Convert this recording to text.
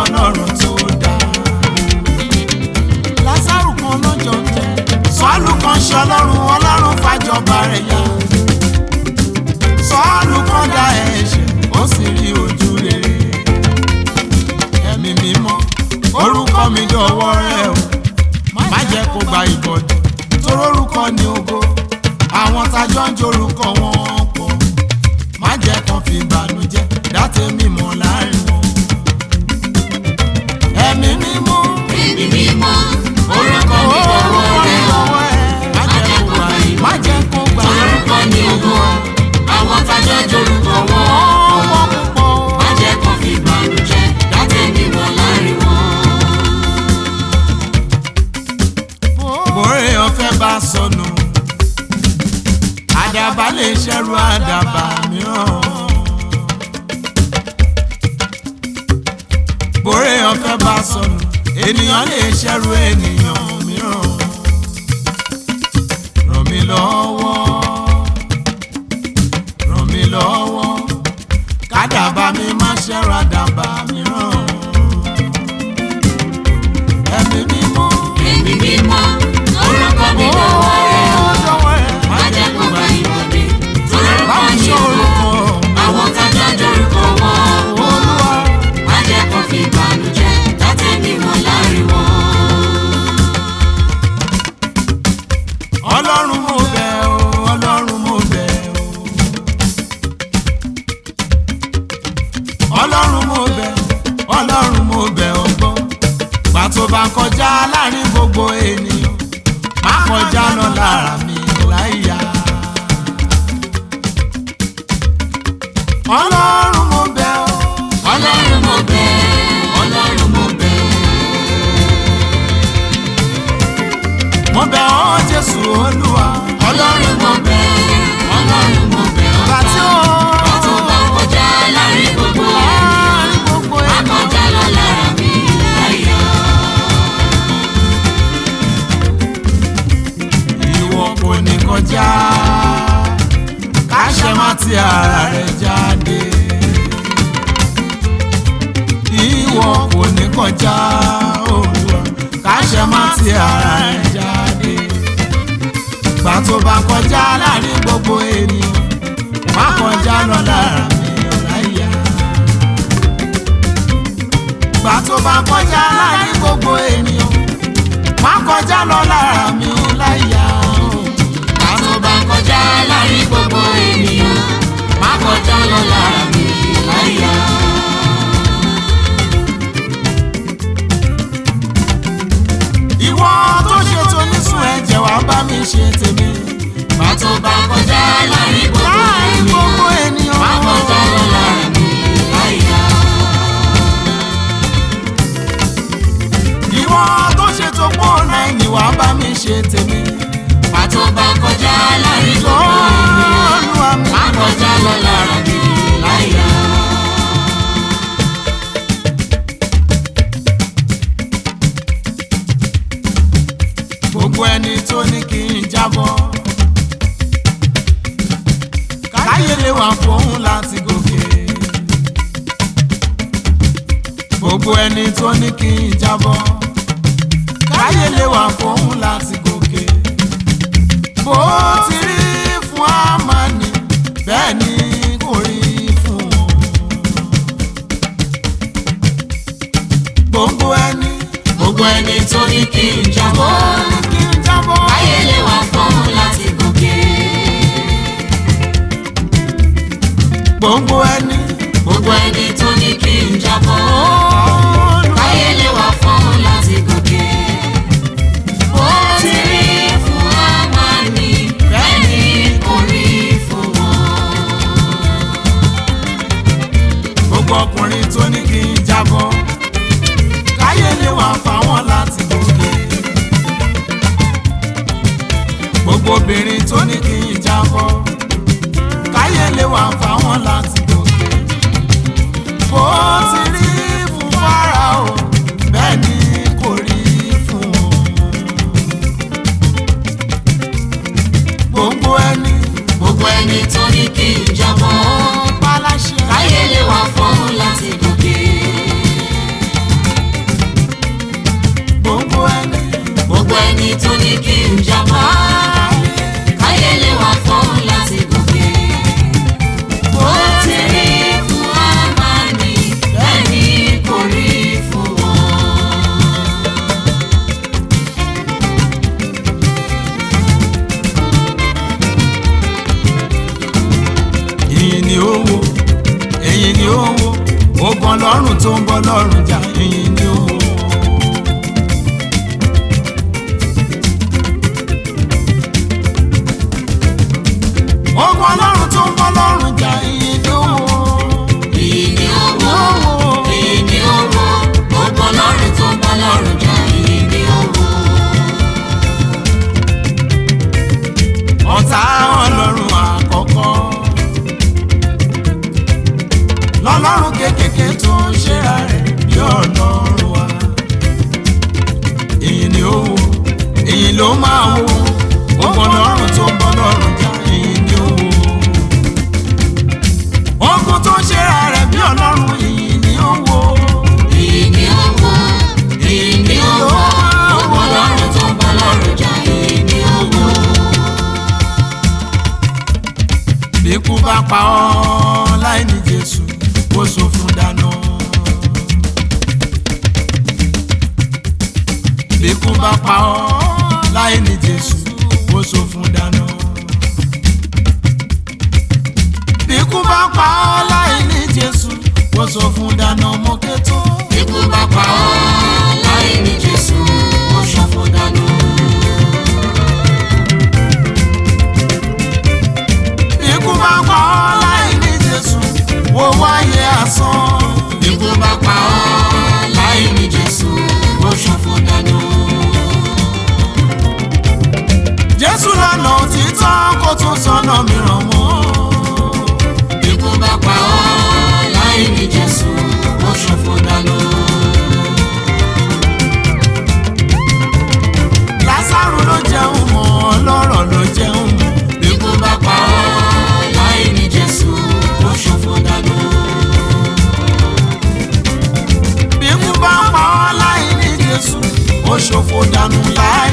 ọlọ́run tó dá. lásàrù kan lọ́jọ́ jẹ sọ́ọ̀lù kan ṣe ọlọ́run ọlọ́run fàjọba rẹ̀ yá. sọ́ọ̀lù kan dá ẹ̀ṣẹ̀ ó sì rí ojú rere. ẹ̀mí mímọ́ orúkọ mi dọ̀wọ́ rẹ o má jẹ́ kó gba ìbọ̀dù torórúkọ ní ògo àwọn tájọ́ ń jorúkọ wọn pọ̀ má jẹ́ kán fi ìbànújẹ́ dátẹ́ mímọ́ láàrin wọn. ẹ̀mí mímọ́ Ẹ̀mí mímọ́, orúkọ mi lọ́wọ́ rẹ̀ o. má jẹ́ kó gba má jẹ́ kó gba Orúkọ ní ògo, àwọn tájọ́ jorúkọ wọn. ọmọ púpọ̀. Má jẹ́ kó fi ìbànújẹ́ dátẹ́ mímọ́ láàrin wọn. bóre ọ̀fẹ́ bá sọnù àdàbà lè ṣẹ́rù àdàbà mìíràn. bóre ọ̀fẹ́ bá sọnù ènìyàn lè ṣẹ́rù ènìyàn mìíràn. ràn mí lọ́wọ́ ràn mí lọ́wọ́ kádàbà mi má ṣẹ́rù àdàbà mìíràn. ẹ̀mí mímọ́. Ẹ̀mí mímọ́, orúkọ mi lọ́wọ́ rẹ̀ o. Má jẹ́ kó gba ìbọ̀dé, torúkọ ní ògo, àwọn tájọ́ jorúkọ wọn. Má jẹ́ kó fi ìbànújẹ́ dátẹ́ mímọ́ láàrin wọn. ọlọ́run mo bẹ̀ ọ́ ọlọ́run mo bẹ̀ ọ́ ọlọ́run mo bẹ̀ ọlọ́run mo bẹ̀ ọ́ gbọ́ gbà tó bá kọjá láàrin gbogbo ènìyàn má kọjá lọ lára mi láyà. ọlọ́run mo bẹ̀ ọ́ Ọlọ́run mo bẹ̀, Ọlọ́run mo bẹ̀. mo bẹ̀ ọ́ jésù olúwa Ọlọ́run mo bẹ̀, Ọlọ́run mo bẹ̀ gbà tí ó tó bá kọjá láàrin gbogbo ènìyàn, láàrin gbogbo má ènìyàn. kọjá lọ lára mi láyà. ìwọ kò ní kọjá káṣẹ má ti ara rẹ jáde ìwọ kò ní kọjá Olúwa káṣẹ má ti ara rẹ jáde gbà tó bá kọjá láàrin gbogbo ènìyàn má kọjá lọ lára mi láyà gbà tó bá kọjá láàrin gbogbo ènìyàn má kọjá lọ lára mi láyà o. Má tó bá kọjá láàrin gbogbo ènìyàn, má kọjá lọ lára mi láyà. ìwọ tó ṣe tó nísùn ẹ̀jẹ̀ wá bá mi ṣe tèmi. Má tó bá kọjá láàrin gbogbo láàrin ènìyàn, gbogbo ènìyàn. má kọjá lọ lára mi láyà. ìwọ tó ṣe tó pọ̀ náà ẹ̀yìn wá bá mi ṣe tèmi. Má tó bá kọjá láàrin tó gbogbo ènìyàn, Olúwa mi. má kọjá lọ lára mi láyà. gbogbo ẹni tó ní kí n jábọ́. káyé lè wà fóun láti gòkè. gbogbo ẹni tó ní kí n jábọ́. káyé lè wà fóun láti gòkè. bó ti rí fún Ámánì bẹ́ẹ̀ ni kò rí fún wọn. gbogbo ẹni Gbogbo ẹni tó ní kí n tó jábọ́, ní kí n jábọ́. ayé lè wà fún láti gòkè. gbogbo ẹni. Gbogbo ẹni tó ní kí n jábọ́, Olúwa. ayé lè wà fún láti gòkè. Ó ti rí fún Ámánì, bẹ́ẹ̀ ni kò rí fún wọn. gbogbo ọkùnrin tó ní kí n jábọ́ káyé lè wà fáwọn láti gòkè gbogbo obìnrin tó ní kí n jábọ́ káyé lè wà fáwọn láti gòkè bó ti rí fún Fáráò bẹ́ẹ̀ ni kò rí fún wọn gbogbo ẹni Gbogbo ẹni tó ní kí n jábọ́, ó paláṣẹ káyé lè wà fún láti gòkè. ogun ọlọ́run tó ń bọ́ lọ́rùn jà ìyìn ni ó. ogun ọlọ́run tó ń bọ́ lọ́rùn jà ìyìn ni ó. Ìyìn ni owó, ìyìn ni owó, gbogbo ọlọ́run tó ń bọ́ lọ́rùn jà, ìyìn ni owó. ọ̀tá ọlọ́run àkọ́kọ́ lọ́lọ́run kékèké tó ń ṣera rẹ̀ bí ọlọ́run wa èyí ni ó wò èyí ló máa wò gbogbo ọlọ́run tó ń bọ́ lọ́rùn jà èyí ni ó wò ogun tó ń ṣera rẹ̀ bí ọlọ́run èyí ni ó wò Ìyìn ni owó, ìyìn ni owó, gbogbo ọlọ́run tó ń bọ́ lọ́rùn jà, ìyìn ni owó. bí ikú bá pa ọ́ láì ní Jésù kó so fún dáná. bí ikú bá pa ọ́ láì ní Jésù kó so fún dáná. bí ikú bá pa ọ́ láì ní Jésù kó so fún dáná mọ́kẹ́tọ́. Ikú bá pa ọ́ láì ní Jésù, ó ṣòfò dànù. bí ikú bá pa ọ́ láì ní Jésù wo wáyé asán. Ikú bá pa ọ́ láì ní Jésù, ó ṣòfò dànù. Jésù lọ́nà òtítọ́ kó tún sọ́nà mìíràn mọ́. Ikú bá pa ọ́ láì ní Jésù, ó ṣòfò dànù. Lásárù ló jẹun mọ́ ọlọ́rọ̀ ló jẹun mọ́. Ikú bá pa ọ́ láì ní Jésù, ó ṣòfò dànù. bí ikú bá pa ọ́ láì ní Jésù ó ṣòfò dànù láì